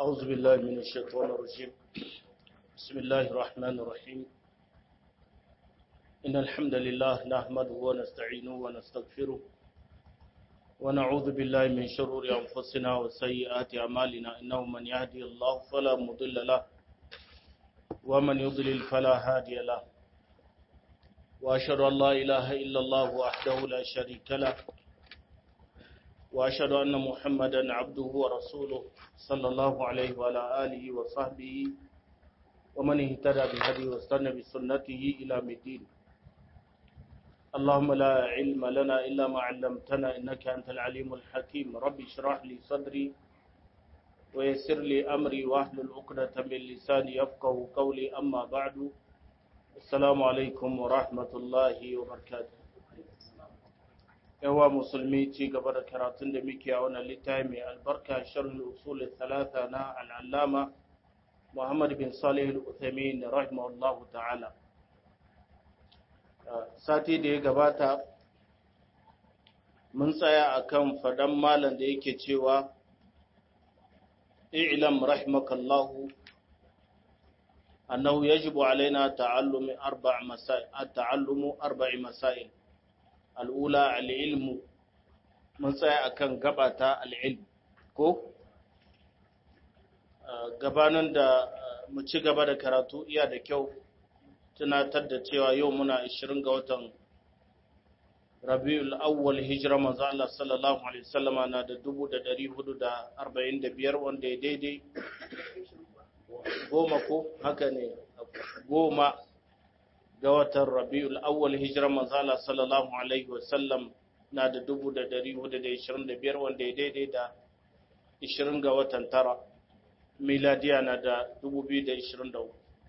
أعوذ بالله من الشيطان الرجيم بسم الله الرحمن الرحيم إن الحمد لله نحمده ونستعينه ونستغفره ونعوذ بالله من شرور أنفسنا وسيئات أعمالنا إنه من يهدي الله فلا مضل له ومن يضلل فلا هادي له وأشهد أن لا إله إلا الله وحده لا شريك له وأشهد أن محمدا عبده ورسوله صلى الله عليه وعلى آله وصحبه ومن اهتدى بهديه واستنى بسنته إلى مدين اللهم لا علم لنا إلا ما علمتنا إنك أنت العليم الحكيم ربي اشرح لي صدري ويسر لي أمري واحلل عقدة من لساني يفقه قولي أما بعد السلام عليكم ورحمة الله وبركاته yawa musulmi ci gaba da karatun da muke a wannan littafi mai albarka sharhul usul thalatha na al'allama Muhammad bin Salih al-Uthaymeen rahimahullahu ta'ala sati da ya gabata mun tsaya akan fadan malam da yake cewa i'lam rahimakallahu annahu yajibu alaina ta'allumi arba' masail at-ta'allumu arba'i masail al'ula al'ilmu mun tsaya akan gabata al'ilm ko gabanin da mu ci gaba da karatu iya da kyau tunatar da cewa yau muna 20 ga watan rabi'ul awwal hijira manzo Allah sallallahu alaihi wasallama na da 1445 wanda ya daidai goma ko haka ne goma ga watan rabi'ul awwal hijirar manzala sallallahu alaihi wasallam na da dubu da dari hudu da ishirin da biyar wanda ya daidai da ishirin ga watan tara miladiya na da dubu biyu da ishirin da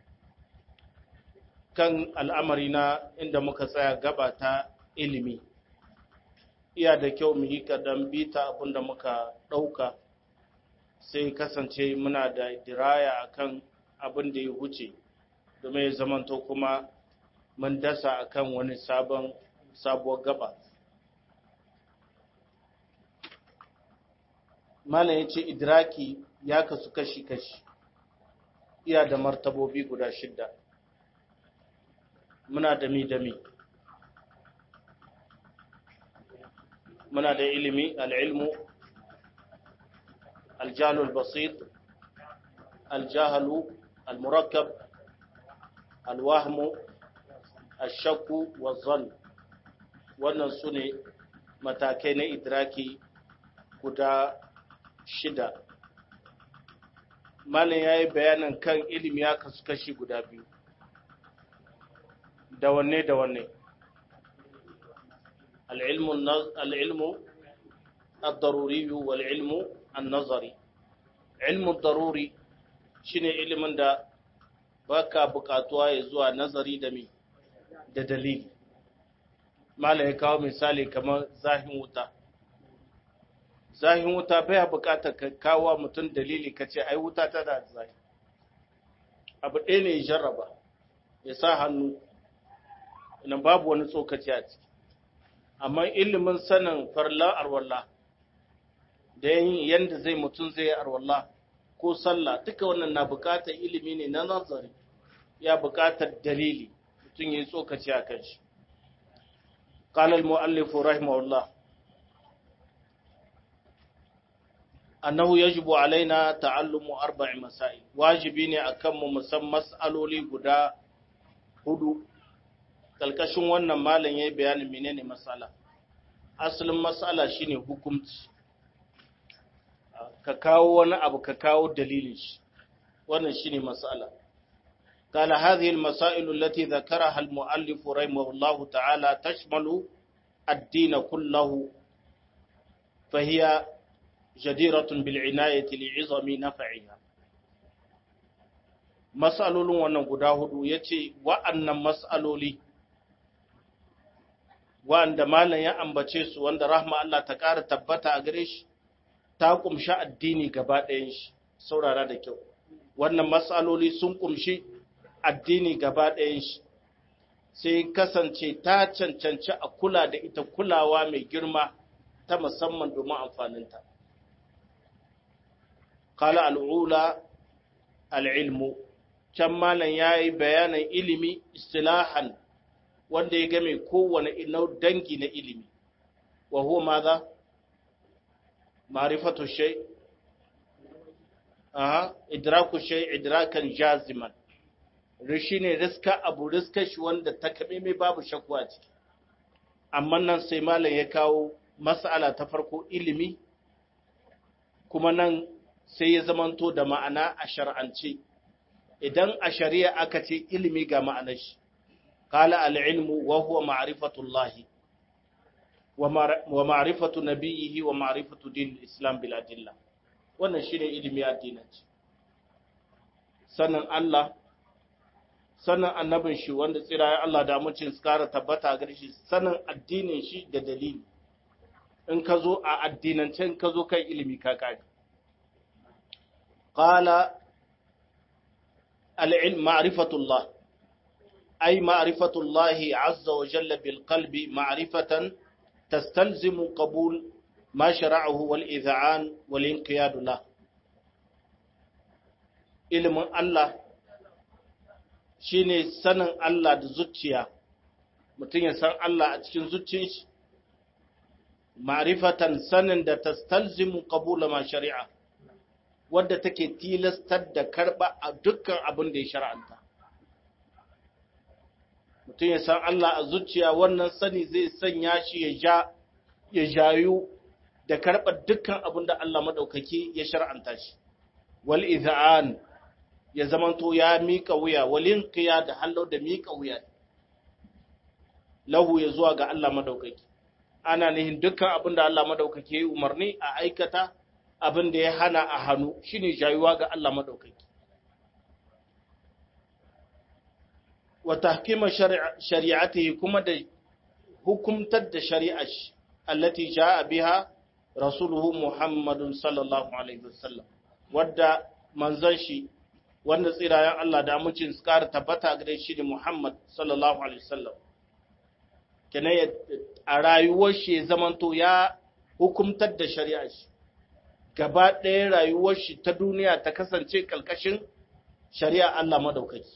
kan al'amari na inda muka tsaya gaba ta ilimi iya da kyau mu yi kadan bita abinda muka ɗauka sai kasance muna da diraya akan abin da ya wuce domin ya zamanto kuma mun dasa akan wani sabon sabuwar gaba malam ya ce idraki ya kasu kashi-kashi iya da martabobi guda shidda muna da mi-dami muna da ilimi al'ilmu aljalul basit aljahalu almurakkab alwahmu ashakku wa zan wannan su ne matakai na idraki guda shida malin ya yi bayanin kan ilimi ya kasu kashi guda biyu da wanne da wanne al'ilmu al-daruri wal ilmu al-nazari ilmu daruri shine ilimin da baka bukatuwa ya zuwa nazari da mi da dalili mala ya kawo misali kamar zahin wuta zahin wuta baya bukatar ka kawo mutum dalili ka ce ai wuta ta da zahi abu ɗaya ne ya jarraba ya sa hannu ina babu wani tsokaci a ciki amma ilimin sanin farlan arwallah da yin yadda zai mutum zai arwallah ko sallah duka wannan na bukatar ilimi ne na nazari ya bukatar dalili mutum ya yi tsokaci a kan shi ƙalar mu'allifu rahimahullah annahu yajibu alaina ta'allumu arba'i masail wajibi ne akan mu musan mas'aloli guda hudu kalkashin wannan malam yayi bayanin menene mas'ala asalin mas'ala shine hukunci ka kawo wani abu ka kawo dalilin shi wannan shine mas'ala قال هذه المسائل التي ذكرها المؤلف رحمه الله تعالى تشمل الدين كله فهي جديرة بالعناية لعظم نفعها مسألولون wannan guda hudu yace wa'annan mas'aloli wanda malam ya ambace su wanda rahma Allah ta ƙara tabbata a gare shi ta kumshi addini gaba ɗayan shi saurara da kyau wannan mas'aloli sun kumshi addini gaba ɗayan shi sai kasance ta cancanci a kula da ita kulawa mai girma ta musamman domin amfaninta qala al'ula al'ilmu can malam yayi bayanan ilimi istilahan wanda ya game kowane dangi na ilimi wa huwa madha ma'rifatu shay aha idraku shay idrakan jaziman rishi ne riska abu riska shi wanda ta kabe mai babu shakku a ciki amma nan sai malam ya kawo mas'ala ta farko ilimi kuma nan sai ya zamanto da ma'ana a shar'ance idan a shari'a aka ce ilimi ga ma'anar shi qala al-ilmu wa huwa ma'rifatullahi wa ma'rifatu nabiyhi wa ma'rifatu din islam bil adilla wannan shine ilimi addinanci sanin Allah sanin annabin shi wanda tsirayen Allah da amincin su kara tabbata gare shi sanin addinin shi da dalili in ka zo a addinance in ka zo kai ilimi ka kage qala al-ilm ma'rifatullah ay ma'rifatullah azza wa jalla bil qalbi ma'rifatan tastalzimu qabul ma shara'ahu wal idha'an wal inqiyad lahu ilimin Allah shi ne sanin Allah da zuciya, mutum ya san Allah a cikin zuciyar shi, ma'rifatan sanin da ta stalzimu kabula ma shari'a, wadda take tilastar da karɓa a dukkan abin da ya shara'anta. Mutum ya san Allah a zuciya wannan sani zai sanya shi ya ja, ya jayu da karɓar dukkan abin da Allah maɗaukaki ya shara'anta shi. Wal iza'an ya zamanto ya mika wuya walin kiya da hallo da mika wuya lahu ya zuwa ga Allah madaukaki ana nihin dukkan abin da Allah madaukaki ya yi umarni a aikata abin da ya hana a hannu shine jayuwa ga Allah madaukaki wa tahkima shari'atihi kuma da hukumtar da shari'ar shi allati jaa biha rasuluhu muhammadun sallallahu alaihi wasallam wadda manzon shi wanda tsirayen Allah da amincin su ƙara tabbata gare shi ne Muhammad sallallahu Alaihi wasallam. Kenan a rayuwar shi ya zamanto ya hukumtar da shari'a shi, gaba ɗaya rayuwar shi ta duniya ta kasance ƙalƙashin shari'a Allah madaukaki.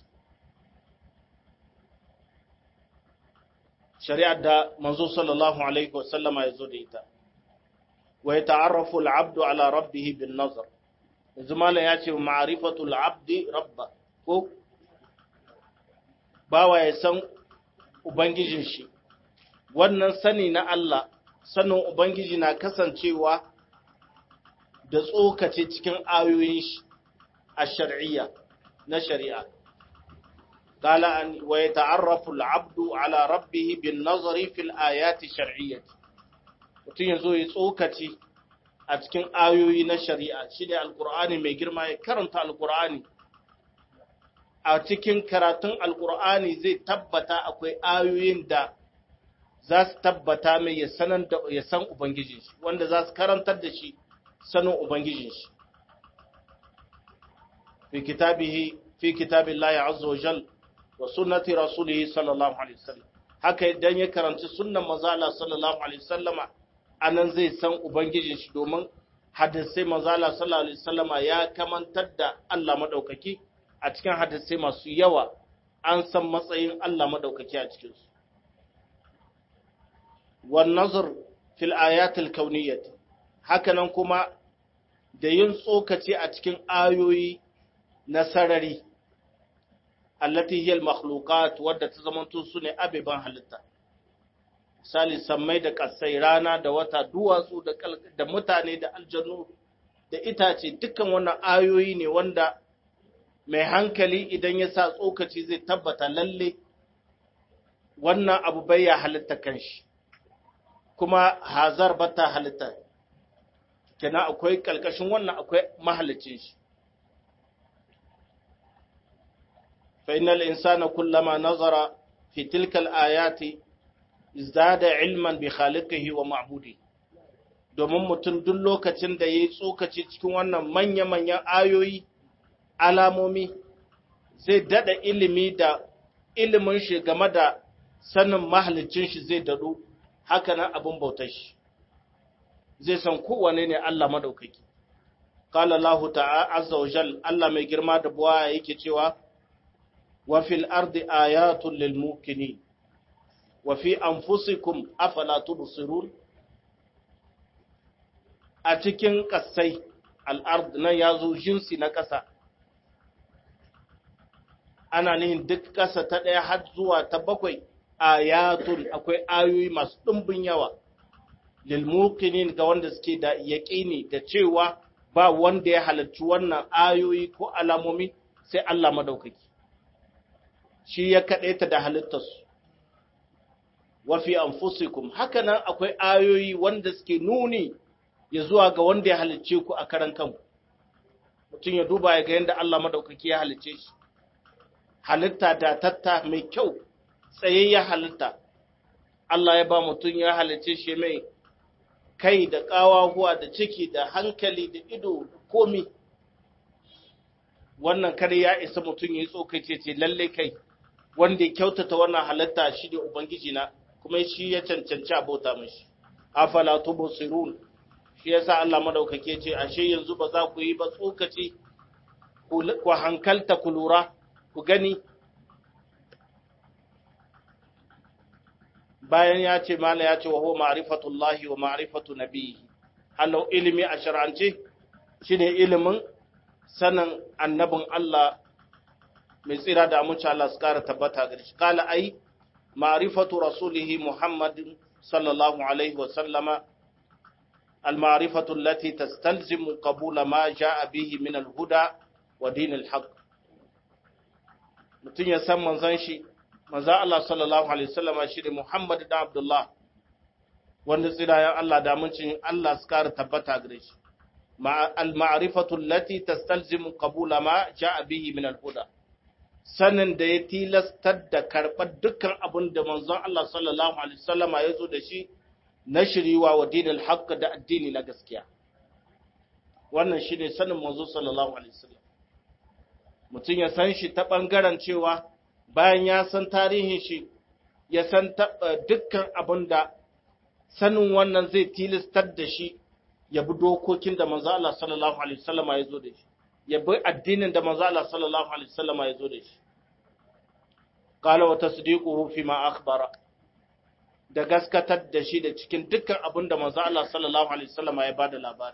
Shari'ar da manzo sallallahu Alaihi wasallama ya zo da ita. Wa ya ta'arrafu al'abdu ala rabbihi bin nazar. yanzu malam ya ce ma'arifatul abdi rabba ko bawa ya san ubangijin shi wannan sani na Allah sanin ubangiji na kasancewa da tsokace cikin ayoyin shi a shar'iyya na shari'a قال أن ويتعرف العبد على ربه بالنظر في الآيات الشرعية mutum ya zo ya tsokaci a cikin ayoyi na shari'a shi ne alkur'ani mai girma ya karanta alkur'ani a cikin karatun alkur'ani zai tabbata akwai ayoyin da za su tabbata mai ya sanan da ya san ubangijin shi wanda za su karantar da shi sanin ubangijin shi fi kitabihi fi kitabillahi azza wa jal wa sunnati rasulihi sallallahu alaihi wasallam haka idan ya karanci sunnan manzo Allah sallallahu alaihi wasallama anan zai san Ubangijin shi domin hadisai mazala sallallahu alaihi wasallama ya kamantar da Allah madaukaki a cikin hadisai masu yawa an san matsayin Allah madaukaki a cikin su wan nazar fil ayatil kauniyyah hakanan kuma da yin tsokaci a cikin ayoyi na sarari allati hiya al makhluqat wadda ta zamanto su ne abeban halitta misali sammai da ƙasai rana da wata duwatsu da mutane da aljanu da itace dukkan wannan ayoyi ne wanda mai hankali idan ya sa tsokaci zai tabbata lalle wannan abu bai ya halitta kanshi kuma hazar bata halitta kenan akwai kalkashin wannan akwai mahalicin shi fa innal insana kullama nazara fi tilkal ayati izdada ilman bi khaliqihi wa ma'budi domin mutum duk lokacin da yayi tsokaci cikin wannan manya-manyan ayoyi alamomi zai dada ilimi da ilimin shi game da sanin mahalicin shi zai dadu haka nan abin bautar shi zai san kowane ne Allah madaukaki qala Allah ta'ala azza wa jal Allah mai girma da buwa yake cewa wa fil ardi ayatun lil mukinin wa fi anfusikum afala tubsirun a cikin kasai al'ard nan ya zo jinsi na ƙasa ana nihin duk ƙasa ta ɗaya har zuwa ta bakwai ayatun akwai ayoyi masu ɗumbin yawa lilmukinin ga wanda suke da yaƙini da cewa ba wanda ya halarci wannan ayoyi ko alamomi sai Allah madaukaki shi ya kaɗaita da halittarsu wafi anfusikum haka nan akwai ayoyi wanda suke nuni ya zuwa ga wanda ya halicce ku a karan kanku mutum ya duba ya ga yadda Allah madaukaki ya halicce shi halitta da tatta mai kyau tsayayya halitta Allah ya ba mutum ya halicce shi mai kai da ƙawahuwa da ciki da hankali da ido da komi wannan kare ya isa mutum ya yi tsokace ce lalle kai wanda ya kyautata wannan halitta shi ne ubangiji na kuma shi ya cancanci abota mashi afala tubsirun shi yasa Allah madaukake ce ashe yanzu ba za ku yi ba tsokaci ku hankalta ku lura ku gani bayan ya ce mala ya ce wa huwa ma'rifatullahi wa ma'rifatu nabiyyi halau ilimi a shar'ance shine ilimin sanin annabin Allah mai tsira da amince Allah su kara tabbata gare shi kala ai ma'rifatu rasulihi muhammadin sallallahu alaihi wa sallama المعرفة التي تستلزم قبول ما جاء به من الهدى ودين الحق mutum ya san manzon shi manzon Allah sallallahu alaihi wasallam shi ne Muhammad da Abdullah wanda tsirayen Allah da muncin Allah su kara tabbata gare shi al ma'rifatu allati tastalzimu qabula ma ja'a bihi min al huda sanin da ya tilastar da karɓar dukkan abin da manzon Allah sallallahu alaihi wasallam ya zo da shi na shiriwa wa dinin haƙƙa da addini na gaskiya wannan shi ne sanin manzo sallallahu alaihi wasallam mutum ya san shi ta ɓangaren cewa bayan ya san tarihin shi ya san dukkan abin da sanin wannan zai tilastar da shi ya bi dokokin da manzo Allah sallallahu alaihi wasallam ya zo da shi ya bi addinin da manzo Allah sallallahu alaihi wasallam ya zo da shi qala wa tasdiquhu fi ma akhbara da gaskatar da shi da cikin dukkan abin da manzo Allah sallallahu alaihi wasallam ya bada labari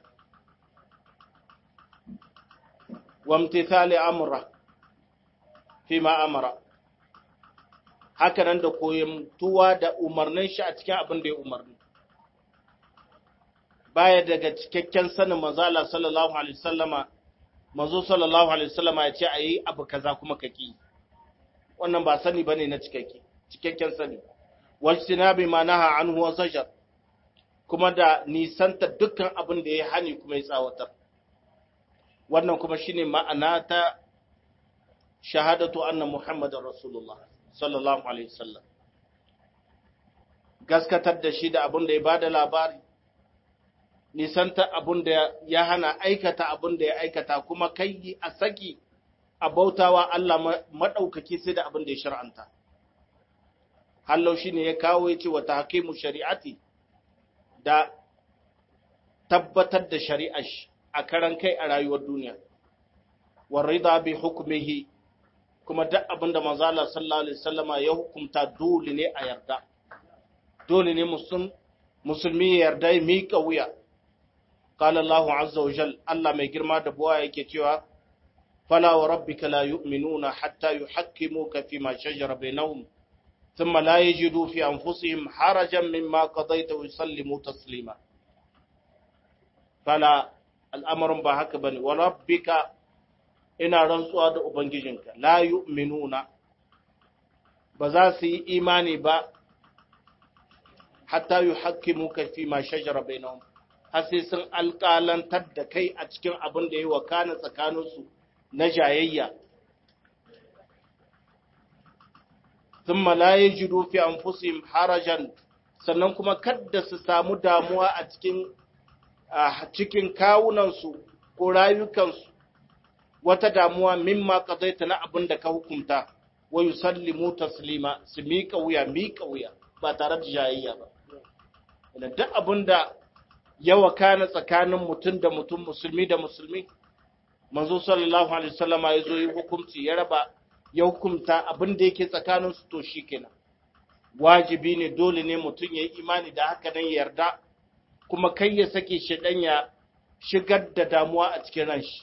wa imtithali amra fi ma amara haka nan da koyon tuwa da umarnin shi a cikin abin da ya umarni baya daga cikakken sanin manzo Allah sallallahu alaihi wasallama manzo sallallahu alaihi wasallama ya ce ayi abu kaza kuma kaki wannan ba sani bane na cikakke cikakken sani wajtinabi ma naha anhu wa zajar kuma da nisanta dukkan abin da ya hani kuma ya tsawatar wannan kuma shine ma'ana ta shahadatu anna muhammadar rasulullah sallallahu alaihi wasallam gaskatar da shi da abin da ya bada labari nisanta abin da ya hana aikata abin da ya aikata kuma kai a saki a bautawa Allah maɗaukaki sai da abin da ya shar'anta hallau shi ne ya kawo ya ce wata hakimu shari'ati da tabbatar da shari'a a karan kai a rayuwar duniya warida bi hukumihi kuma duk abin da manzala sallallahu alaihi wasallama ya hukumta dole ne a yarda dole ne musulmi ya yarda ya miƙa wuya qala Allahu azza wa jal Allah mai girma da buwa yake cewa fala wa rabbika la yu'minuna hatta yuhakkimuka fima shajara bainahum ثم لا يجدوا في أنفسهم حرجا مما قضيت ويسلموا تسليما فلا الأمر بهك بني وربك إنا رنسوا هذا أبنجيجنك لا يؤمنون بزاسي إيماني با حتى يحكموك فيما شجر بينهم hasisin alƙalantar da kai a cikin abin da ya wakana tsakaninsu na jayayya thumma la yajidu fi anfusihim harajan sannan kuma kadda su samu damuwa a cikin a cikin kawunansu ko rayukansu wata damuwa mimma qadaita na abin da ka hukunta wa yusallimu taslima su miƙa wuya miƙa wuya ba tare da jayayya ba da duk abin da yawa kana tsakanin mutum da mutum musulmi da musulmi manzo sallallahu alaihi wasallama ya zo yi hukunci ya raba ya hukumta abin da yake tsakanin su to shikenan wajibi ne dole ne mutum ya yi imani da haka nan yarda kuma kai ya sake shi dan ya shigar da damuwa a cikin ranshi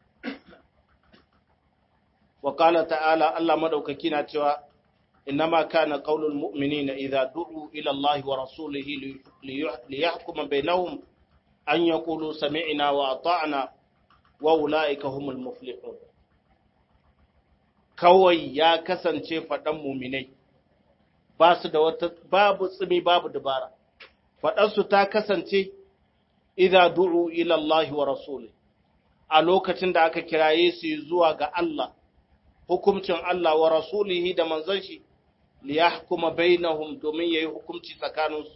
wa qala ta'ala Allah madaukaki na cewa innama kana qaulul mu'minina idza du'u ila Allah wa rasulihi liyahkuma bainahum an yaqulu sami'na wa ata'na wa ulaika humul muflihun kawai ya kasance faɗan muminai ba su da wata babu tsimi babu dabara faɗansu ta kasance idza du'u ila Allah wa rasuli a lokacin da aka kiraye su zuwa ga Allah hukuncin Allah wa rasulihi da manzon shi li yahkuma bainahum domin yayi hukunci tsakaninsu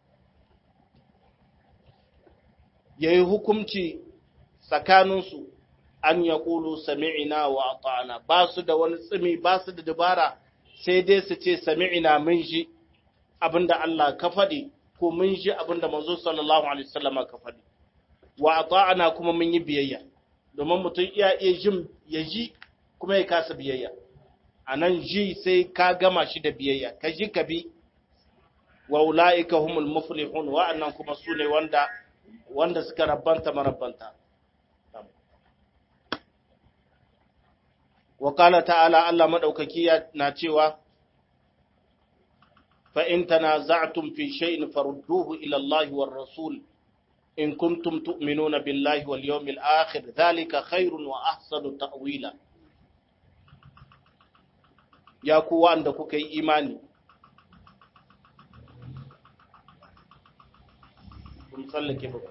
yayi hukunci tsakaninsu an ya ƙulu sami'ina wa ata'ana ba su da wani tsimi ba su da dabara sai dai su ce sami'ina mun ji abinda Allah ka faɗi ko mun ji abinda manzo sallallahu alaihi wasallam ka faɗi wa ata'ana kuma mun yi biyayya domin mutum iya iya jin ya ji kuma ya kasa biyayya a nan ji sai ka gama shi da biyayya ka ji ka bi wa ula'ika humul muflihun wa'annan kuma su ne wanda wanda suka rabbanta marabbanta wa qala ta'ala Allah madaukaki na cewa fa in tanaza'tum fi shay'in farudduhu ila Allah war rasul in kuntum tu'minuna billahi wal yawmil akhir dhalika khairun wa ahsanu ta'wila ya ku wanda kuka yi imani kun tsallake ba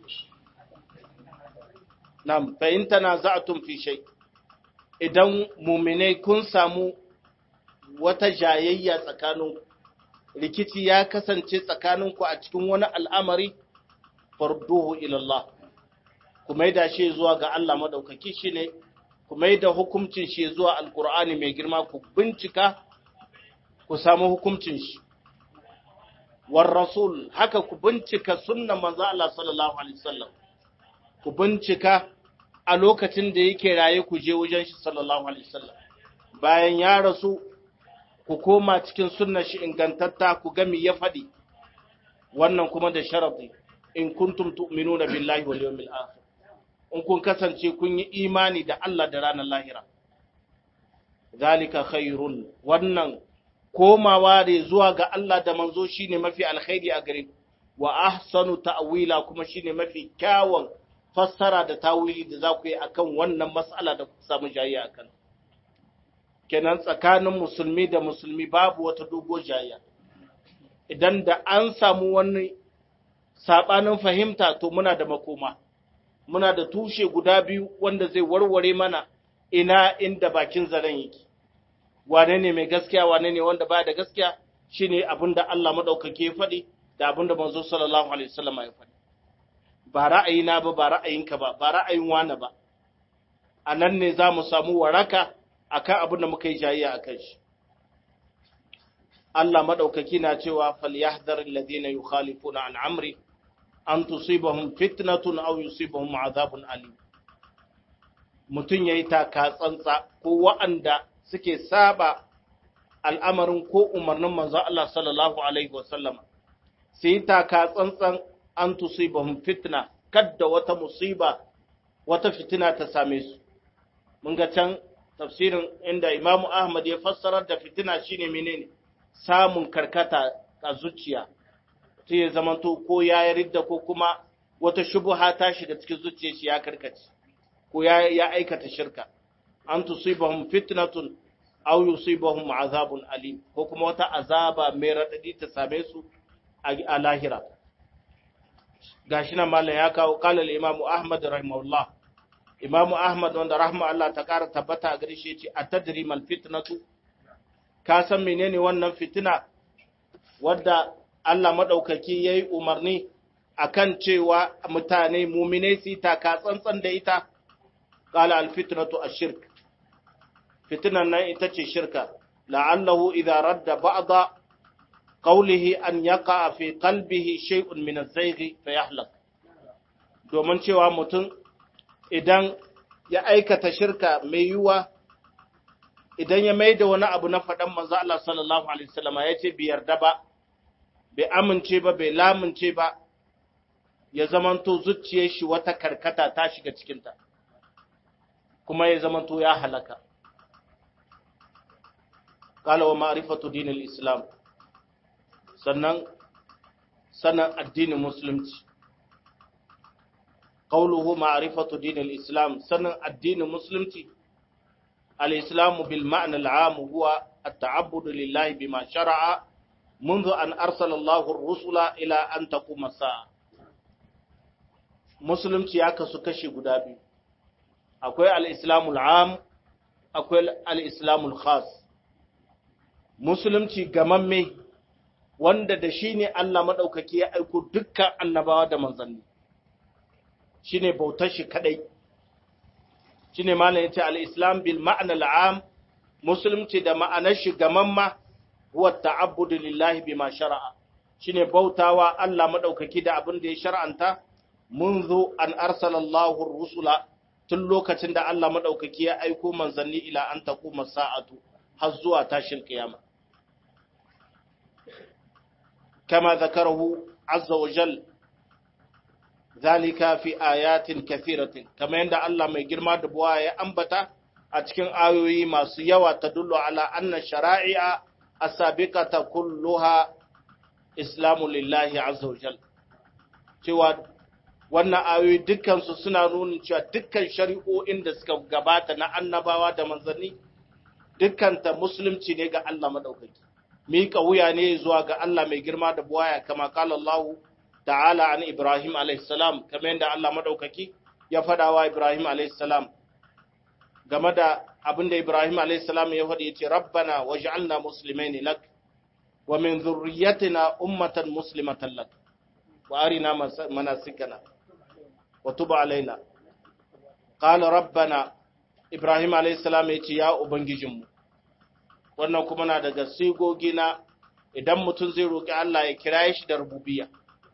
nam fa in tanaza'tum fi shay idan mu'minai kun samu wata jayayya tsakanin rikici ya kasance tsakaninku a cikin wani al'amari farduhu ila Allah ku maida shi zuwa ga Allah madaukaki shine ku maida hukuncin shi zuwa alqur'ani mai girma ku bincika ku samu hukuncin shi war rasul haka ku bincika sunnan manzo Allah sallallahu alaihi wasallam ku bincika a lokacin da yake raye ku je wajen shi sallallahu alaihi wasallam bayan ya rasu ku koma cikin sunnar shi ingantatta ku ga me ya faɗi wannan kuma da sharadi in kuntum tu'minuna billahi wal yawmil akhir in kun kasance kun yi imani da Allah da ranar lahira zalika khairun wannan komawa da zuwa ga Allah da manzo shine mafi alkhairi a gare ku wa ahsanu ta'wila kuma shine mafi kyawun fassara da tawili da za ku yi akan wannan mas'ala da ku samu jayayya akan kenan tsakanin musulmi da musulmi babu wata dogo jayayya idan da an samu wani sabanin fahimta to muna da makoma muna da tushe guda biyu wanda zai warware mana ina inda bakin zaren yake wane ne mai gaskiya wane ne wanda baya da gaskiya shine abinda Allah madaukake ya faɗi da abinda manzo sallallahu alaihi wasallam ya faɗi ba ra'ayina ba ba ra'ayinka ba ba ra'ayin wani ba a nan ne za mu samu waraka akan abin da muka yi jayayya akan shi Allah madaukaki na cewa falyahdhar alladhina yukhalifuna an amri an tusibahum fitnatun aw yusibahum azabun alim mutun yayi taka tsantsa ko wa'anda suke saba al'amarin ko umarnin manzo Allah sallallahu alaihi wasallam sai taka tsantsan an tusibahum fitna kadda wata musiba wata fitina ta same su mun ga can tafsirin inda Imam Ahmad ya fassara da fitina shine menene samun karkata a zuciya sai ya zamanto ko ya yi ridda ko kuma wata shubuha ta shiga cikin zuciyar shi ya karkace ko ya ya aikata shirka an tusibahum fitnatun aw yusibahum azabun alim ko kuma wata azaba mai radadi ta same su a lahira gashi nan mallan ya kawo qala al-imam ahmad rahimahullah imam ahmad wanda rahma Allah ta kara tabbata a gare shi yace atadri mal fitnatu ka san menene wannan fitina wadda Allah maɗaukaki ya yi umarni a kan cewa mutane muminai su taka tsantsan da ita, ƙala alfitnatu a shirk. Fitinan nan ita ce shirka, la'allahu idan radda ba'da qawlihi an yaqa fi qalbihi shay'un min az-zayghi fa yahlak domin cewa mutum idan ya aikata shirka mai yiwuwa idan ya mai da wani abu na faɗan manzo Allah sallallahu alaihi wasallama ya ce bai yarda ba bai amince ba bai lamunce ba ya zamanto zuciyar shi wata karkata ta shiga cikinta kuma ya zamanto ya halaka qala wa ma'rifatu dinil islam sannan sanan addinin musulunci qawluhu ma'rifatu dinil islam sanan addinin musulunci al-islam bil ma'na al-'am huwa at-ta'abbud lillahi bima shar'a منذ أن أرسل الله الرسل إلى أن تقوم الساعة musulunci ya kasu kashi guda biyu akwai al'islamul am akwai al'islamul khas musulunci gamamme wanda da shi ne Allah maɗaukaki ya aiko dukkan annabawa da manzanni shi ne bautar shi kaɗai shi ne malam ya ce al'islam bil ma'anar am musulunci da ma'anar shi gamamma huwa ta'abbudu lillahi bima shara'a shine bautawa Allah maɗaukaki da abin da ya shar'anta منذ أن أرسل الله الرسل tun lokacin da Allah maɗaukaki ya aiko manzanni ila an taƙuma sa'atu har zuwa tashin ƙiyama. Kama zakarahu azza wa jal zalika fi ayatin kathiratin kama yadda Allah mai girma da buwa ya ambata a cikin ayoyi masu yawa ta dullo ala anna shara'i'a asabiqata kulluha islamu lillahi azza wa jal cewa wannan ayoyi dukkansu suna nuna cewa dukkan shari'o'in da suka gabata na annabawa da manzanni dukkanta musulunci ne ga Allah madaukaki mika wuya ne zuwa ga Allah mai girma da buwaya kama kala Allah ta'ala an Ibrahim alayhis salam kamar yadda Allah madaukaki ya fada wa Ibrahim alayhis salam game da abin da Ibrahim alayhis salam ya faɗi yace rabbana waj'alna muslimaini lak wa min dhurriyyatina ummatan muslimatan lak wa arina manasikana وتب علينا قال ربنا Ibrahim alaihissalam ya ce, Ya Ubangijinmu, wannan kuma na daga sigogi na idan mutum zai roƙi Allah ya kira shi da rububiya.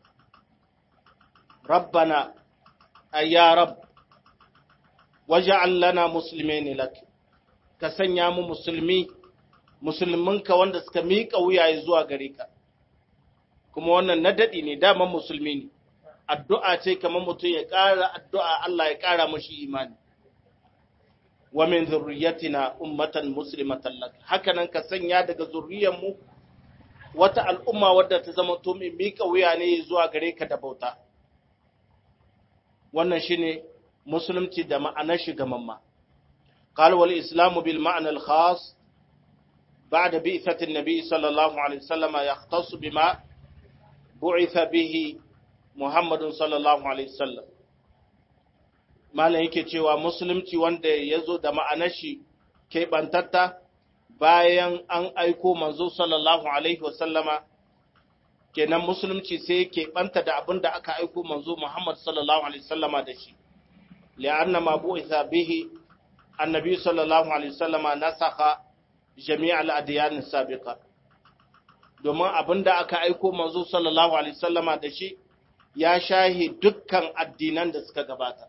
Rabbana, ayya Rab, waje allana musulmi ne lak, ka sanya mu musulmi, musulminka wanda suka miƙa wuyaye zuwa gare ka, kuma wannan na daɗi ne, daman musulmi ne. addu'a ce kamar mutum ya ƙara addu'a Allah ya ƙara mashi imani. Wa min zurriyatina ummatan muslimatan lak haka nan ka sanya daga zurriyanmu wata al'umma wadda ta zama to mai miƙa wuya ne zuwa gare ka da bauta. Wannan shi ne musulunci da ma'anar shi mamma. قال والإسلام بالمعنى الخاص بعد بئثة النبي صلى الله عليه وسلم يختص بما بعث به Muhammadun sallallahu Alaihi wasallam. Malam yake cewa Musulunci wanda ya zo da ma'anar shi keɓantatta bayan an aiko manzo sallallahu Alaihi wasallama, kenan Musulunci sai keɓanta da abin da aka aiko manzo Muhammad sallallahu Alaihi wasallama da shi. Li'anna ma bu'itha bihi annabi sallallahu Alaihi wasallama nasaka jami'al adiyanin sabiqa. Domin abin da aka aiko manzo sallallahu Alaihi wasallama da shi, ya shahi dukkan addinan da suka gabata.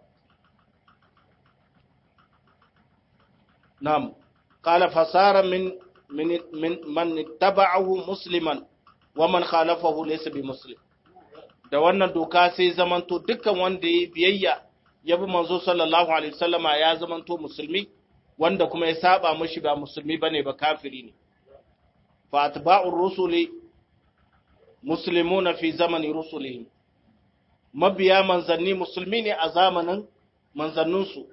Nam, qala fasara min min man taba'ahu musliman wa man khalafahu laysa bi muslim. Da wannan doka sai zamanto dukkan wanda ya biyayya ya bi manzo sallallahu alaihi wasallama ya zamanto musulmi wanda kuma ya saba mushi ba musulmi bane ba kafiri ne. Fa atba'ur rusuli muslimuna fi zamani rusulihim mabiya manzanni musulmi ne a zamanin manzanninsu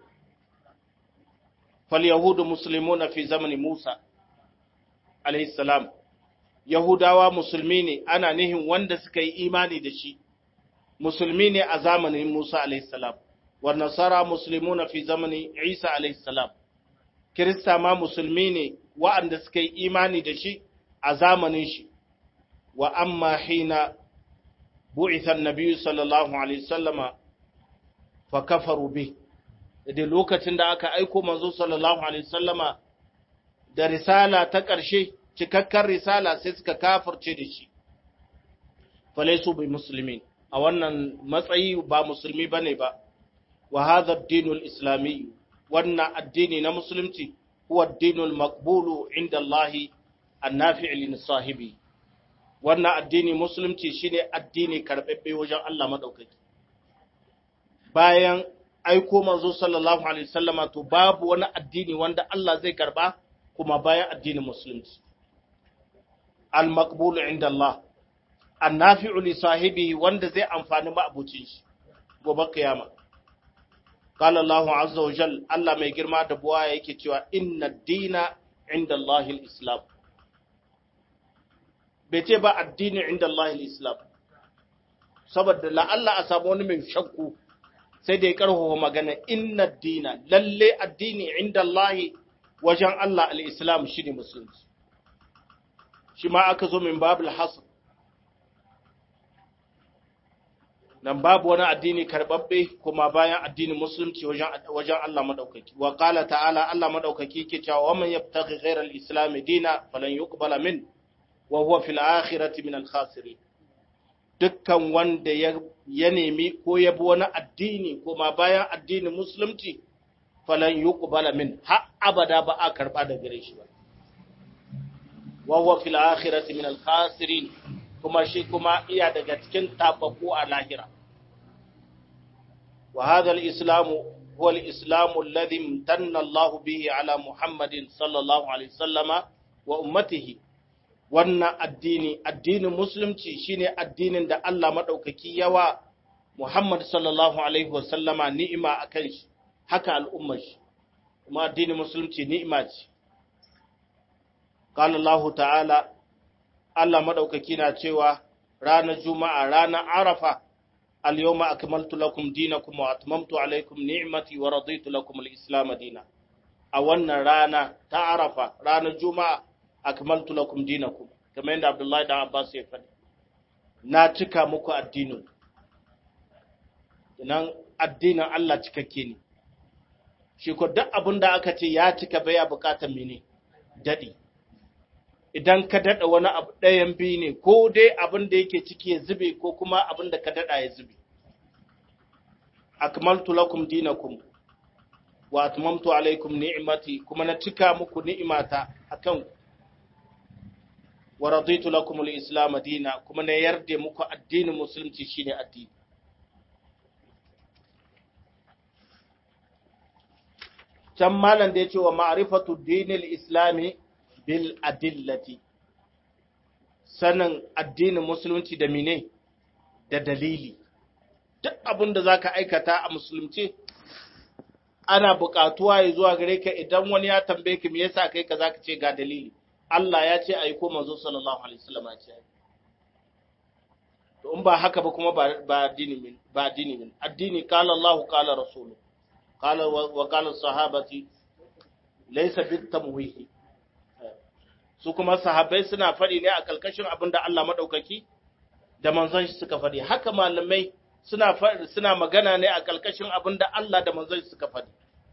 fal yahudu muslimuna fi zamani Musa alayhi salam yahudawa musulmi ne ana nihin wanda suka yi imani da shi musulmi ne a zamanin Musa alayhi salam wa nasara muslimuna fi zamani Isa alayhi salam kirista ma musulmi ne wa'anda suka yi imani da shi a zamanin shi wa amma hina bu'itha an-nabiy sallallahu alaihi wasallama fa kafaru bi da lokacin da aka aiko manzo sallallahu alaihi wasallama da risala ta ƙarshe cikakkar risala sai suka kafirce da shi falaisu bi muslimin a wannan matsayi ba musulmi bane ba wa hadha ad-dinul islami wannan addini na musulunci huwa ad-dinul maqbulu inda Allah an-nafi' lin sahibi wannan addini musulunci shine addini karbabbe wajen Allah madaukaki bayan aiko manzo sallallahu alaihi wasallama to babu wani addini wanda Allah zai karba kuma bayan addinin musulunci al-maqbulu inda Allah annafi'u li sahibihi wanda zai amfani ma'abucin shi gobe kiyama qala Allahu azza wa jal Allah mai girma da buwa yake cewa inna dina inda Allahi al-islam bai ce ba addini inda Allahi al-islam saboda la'alla a samu wani mai shakku sai da ya karfafa magana inna dina lalle addini inda Allahi wajen Allah al-islam shine musulunci shi ma aka zo min babul hasr nan babu wani addini karbabbe kuma bayan addinin musulunci wajen Allah madaukaki wa qala ta'ala Allah madaukaki yake cewa wa man yabtaghi ghayra al-islam dina falan yuqbala min wa huwa fil akhirati min al-khasirin dukkan wanda ya nemi ko ya bi wani addini kuma bayan addinin musulunci falan yuqbala min har abada ba a karba da gare shi ba wa huwa fil akhirati min al-khasirin kuma shi kuma iya daga cikin tababbu a lahira. Wa hadha al-islamu huwa al-islamu alladhi imtanna Allah bihi ala Muhammadin sallallahu alaihi wasallama wa ummatihi. Wannan addini, addinin musulunci shine addinin da Allah madaukaki yawa Muhammad sallallahu alaihi wasallama ni'ima akan shi, haka al'ummar shi. Kuma addinin musulunci ni'ima ce. قال الله تعالى Allah maɗaukaki na cewa ranar Juma'a, ranar Arafa, al-yawma akmaltu lakum dinakum wa atmamtu alaikum ni'mati wa raditu lakum al-islam dina. A wannan rana ta Arafa, ranar Juma'a, akmaltu lakum dinakum, kamar yadda Abdullahi da Abbas ya faɗi. Na cika muku addinin. Nan addinin Allah cikakke ne. Shi ko duk abin da aka ce ya cika baya bukatar mene? Daɗi. idan ka daɗa wani abu ɗayan biyu ne ko dai abin da yake ciki ya zube ko kuma abin da ka daɗa ya zube akmaltu lakum dinakum wa atmamtu alaikum ni'mati kuma na cika muku ni'imata akan wa raditu lakum al-islam dina kuma na yarda muku addinin musulunci shine addini can malam da ya ce wa ma'rifatu dinil islami bil adillati sanin addinin musulunci da mine da dalili duk abin da zaka aikata a musulunci ana buƙatuwa ya zuwa gare ka idan wani ya tambaye ka me yasa kai ka zaka ce ga dalili Allah ya ce ayi ko manzo sallallahu alaihi wasallam ya ce to in ba haka ba kuma ba addini min ba addini min addini qala Allah qala rasulu qala wa qala sahabati laysa bit tamwihi su kuma sahabbai suna faɗi ne a ƙarƙashin abin da Allah maɗaukaki da manzon shi suka faɗi haka malamai suna suna magana ne a ƙarƙashin abin da Allah da manzon shi suka faɗi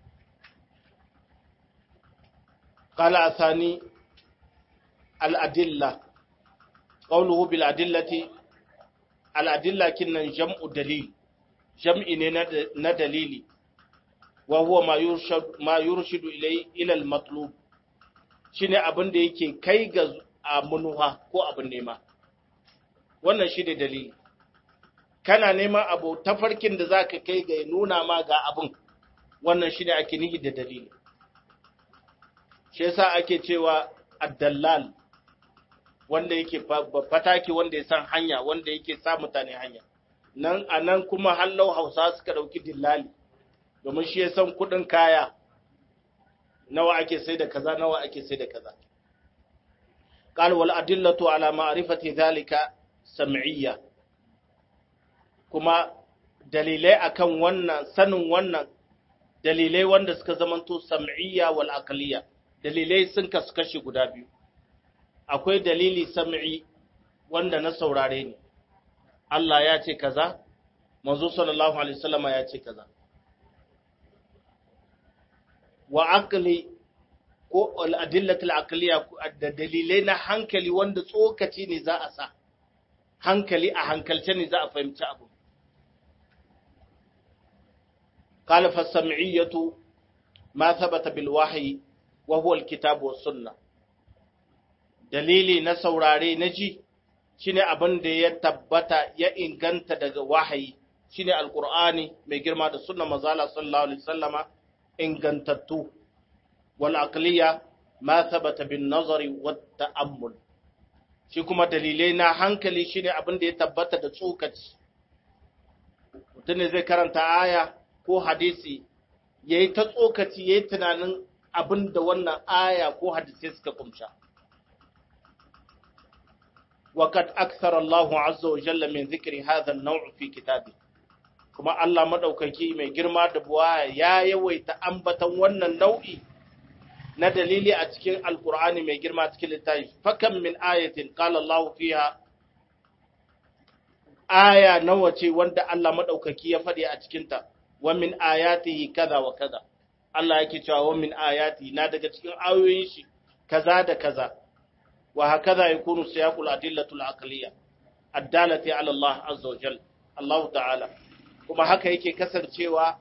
qala asani al-adilla qawluhu bil adillati al-adilla kinnan jam'u dalil jam'i ne na dalili wa huwa ma yurshid ma yurshidu ilay ila al-matlub shine abin da yake kai ga munuha ko abin nema wannan shi ne dalili kana neman abu tafarkin da za ka kai ga nuna ma ga abin wannan shi ne ake nihi da dalili shi yasa ake cewa addallal wanda yake fataki wanda ya san hanya wanda yake sa mutane hanya nan a nan kuma hallau hausa suka ɗauki dillali domin shi ya san kuɗin kaya nawa ake sai da kaza nawa ake sai da kaza قال والأدلة على معرفة ذلك سمعية kuma dalilai akan wannan sanin wannan dalilai wanda suka zamanto sam'iyya wal aqliya dalilai sun kasu kashi guda biyu akwai dalili sam'i wanda na saurare ne Allah ya ce kaza manzo sallallahu alaihi wasallama ya ce kaza wa aqli ko al'adillatul aqliya da dalilai na hankali wanda tsokaci ne za a sa hankali a hankalce ne za a fahimci abu قال فالسمعية ما ثبت بالوحي وهو الكتاب والسنة dalili na saurare na ji shine abin da ya tabbata ya inganta daga wahayi shine alqur'ani mai girma da sunna manzala sallallahu alaihi wasallama ingantattu wal aqliya ma thabata bin nazari wat ta'ammul shi kuma dalilai na hankali shine abin da ya tabbata da tsokaci mutum ne zai karanta aya ko hadisi yayi ta tsokaci yayi tunanin abin da wannan aya ko hadisi suka kumsha وقد أكثر الله عز وجل من ذكر هذا النوع في كتابه kuma Allah madaukaki mai girma da buwa ya yawaita ambatan wannan nau'i na dalili a cikin alkur'ani mai girma cikin littafi fakan min ayatin qala Allah fiha aya nawa ce wanda Allah madaukaki ya faɗi a cikin ta wa min ayatihi kaza wa kaza Allah yake cewa wa min ayati na daga cikin ayoyin shi kaza da kaza وهكذا يكون سياق الأدلة العقلية الدالة على الله عز وجل الله تعالى kuma haka yake kasancewa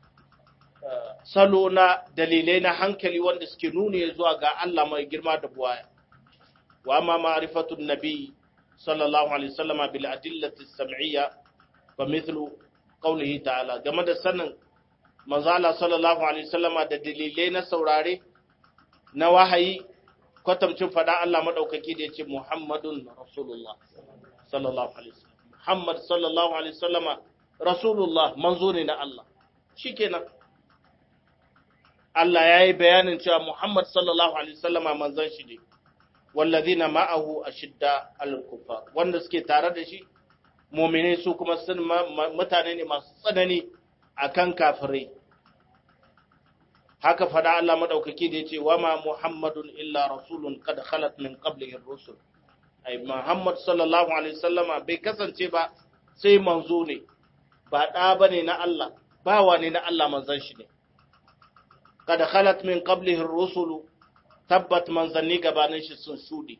salo na dalilai na hankali wanda suke nuni zuwa ga Allah mai girma da buwaya wa amma ma'rifatun nabi sallallahu alaihi wasallam bil adillati sam'iyya fa mithlu qawlihi ta'ala game da sanin manzo Allah sallallahu alaihi wasallam da dalilai na saurare na wahayi kwatamcin faɗa Allah maɗaukaki da ya ce Muhammadun Rasulullah sallallahu Alaihi wasallam. Muhammad sallallahu Alaihi wasallama Rasulullah manzo ne na Allah. Shi kenan. Allah ya yi bayanin cewa Muhammad sallallahu Alaihi wasallama manzon shi ne, wallazi na ma'ahu a shidda al-kufa wanda suke tare da shi, momine su kuma sun mutane ne masu tsanani a kan kafirai. haka fada Allah madaukaki da yace wama muhammadun illa rasulun kad khalat min qablihi ar-rusul ai muhammad sallallahu alaihi wasallama bai kasance ba sai manzo ne ba da bane na Allah bawa ne na Allah manzon shi ne kad khalat min qablihi ar-rusul tabbat manzanni gabanin shi sun shudi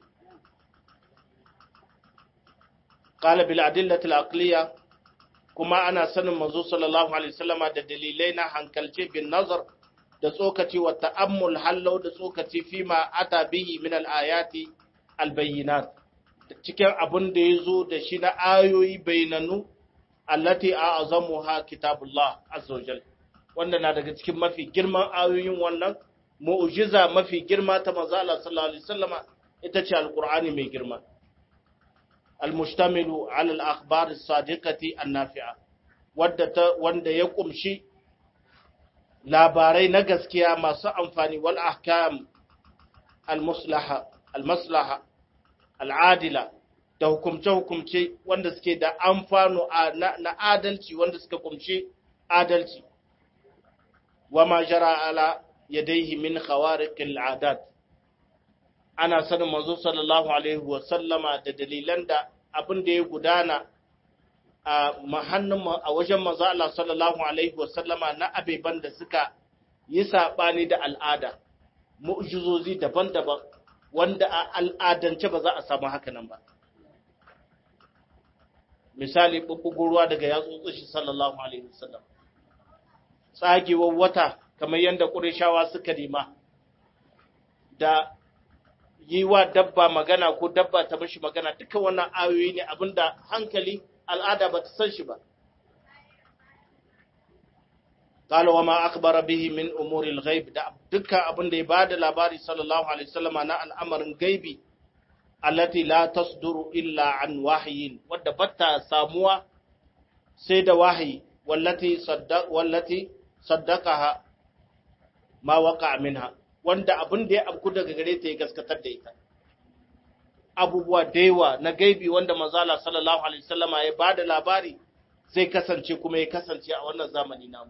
qala bil adillati al-aqliya kuma ana sanin manzo sallallahu alaihi wasallama da dalilai na hankalce bin nazar da tsokaci wa ta'ammul hallau da tsokaci fi ma ata bihi min al-ayati al-bayyinat cikin abin da yazo da shi na ayoyi bayananu allati a'zamuha kitabullah azza wajal wanda na daga cikin mafi girman ayoyin wannan mu'jiza mafi girma ta manzo Allah sallallahu alaihi wasallama ita ce alqur'ani mai girma al-mushtamilu ala al-akhbar as-sadiqati an-nafi'a wadda wanda ya kumshi labarai na gaskiya masu amfani wal ahkam al-maslaha al-maslaha al-adila da hukumce-hukumce wanda suke da amfano na adalci wanda suka kumce adalci wa ma jara ala yadayhi min khawariqil adat ana sanin manzo sallallahu alaihi wa sallama da dalilan da abin da ya gudana a mahannun a wajen manzo Allah sallallahu alaihi wa sallama na abeban da suka yi sabani da al'ada mu'jizozi daban-daban wanda a al'adance ba za a samu haka nan ba misali bubbugun ruwa daga yatsotsin shi sallallahu alaihi wasallam tsagewar wata kamar yadda ƙurishawa suka nema da yi wa dabba magana ko dabba ta mashi magana duka wannan ayoyi ne abinda hankali al'ada ba ta san shi ba قال وما أخبر به من أمور الغيب da dukkan abin da ya bada labari sallallahu alaihi wasallama na al'amarin gaibi allati la tasduru illa an wahyin wadda batta samuwa sai da wahayi wallati saddaq wallati saddaqaha ma waqa minha wanda abin da ya abku daga gare ta ya gaskatar da ita abubuwa da yawa na gaibi wanda manzala sallallahu alaihi wasallama ya bada labari zai kasance kuma ya kasance a wannan zamani namu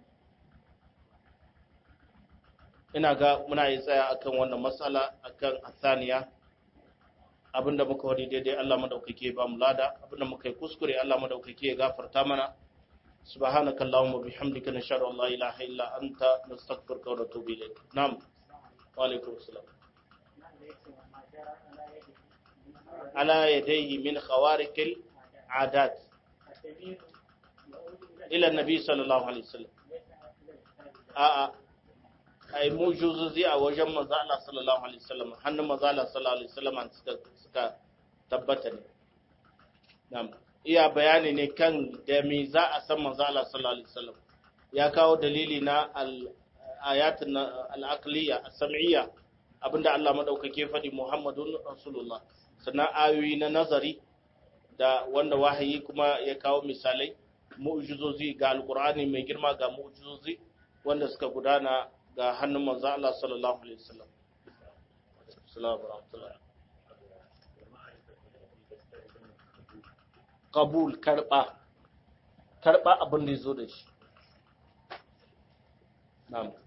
ina ga muna yi tsaya akan wannan matsala akan asaniya abinda muka wadi daidai Allah madaukake ba mu lada abinda muka yi kuskure Allah madaukake ya gafarta mana subhanaka allahumma bihamdika nashhadu an la ilaha illa anta nastaghfiruka wa natubu ilayk na'am wa alaikum assalam ala yadayhi min khawariqil adat ila nabi sallallahu alaihi wasallam a'a ai mujuzuzi a wajen manzo Allah sallallahu alaihi wasallam hannun manzo Allah sallallahu alaihi wasallam suka suka tabbata ne na'am iya bayani ne kan da me za a san manzo Allah sallallahu alaihi wasallam ya kawo dalili na al ayatun al-aqliya as-sam'iyya abinda Allah madaukake faɗi Muhammadun Rasulullah sannan ayoyi na nazari da wanda wahayi kuma ya kawo misalai mu'jizozi ga alqur'ani mai girma ga mu'jizozi wanda suka gudana ga hannun manzo Allah sallallahu alaihi wasallam assalamu alaikum qabul karba karba abin da yazo da shi na'am